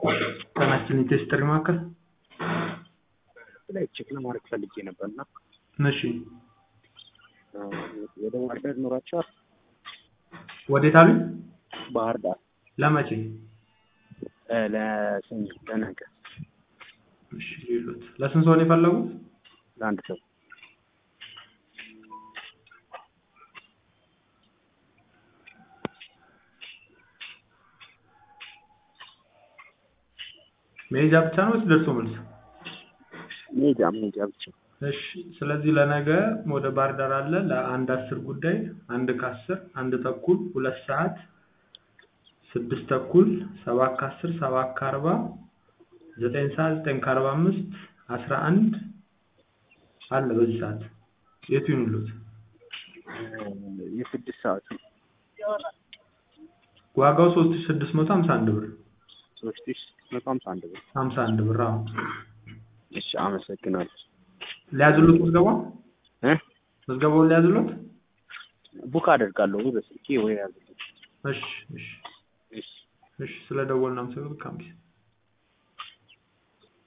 ጤናችን የቴስት ጥሪ ማዕከል ላይ ቼክ ለማድረግ ፈልጌ ነበር እና እሺ ወደ ባህር ዳር ኖራቸዋል። ወዴት አሉኝ ባህር ዳር ለመቼ እ ለሰኞ ለነገ እሺ ሌሎት ለስንት ሰው ነው የፈለጉት ለአንድ ሰው መሄጃ ብቻ ነው ወይስ ደርሶ መልስ ሜጃ ሜጃ ብቻ እሺ ስለዚህ ለነገ ወደ ባህር ዳር አለ ለአንድ አስር ጉዳይ አንድ ከአስር አንድ ተኩል ሁለት ሰዓት ስድስት ተኩል ሰባት ከአስር ሰባት ከአርባ ዘጠኝ ሰዓት ዘጠኝ ከአርባ አምስት አስራ አንድ አለ በዚህ ሰዓት የቱ ይኑሉት የስድስት ሰዓቱ ዋጋው ሶስት ሺህ ስድስት መቶ ሀምሳ አንድ ብር ሶስት ሺህ ስድስት መቶ ሀምሳ አንድ ብር ሀምሳ አንድ ብር አዎ እሺ አመሰግናለሁ ሊያዝሉት ምዝገባ እ ምዝገባውን ሊያዝሉት ቡክ አደርጋለሁ ወይ በስልኬ ወይ ያዝልኝ እሺ እሺ እሺ እሺ ስለ ደወልን አመሰግናለሁ ካምቢስ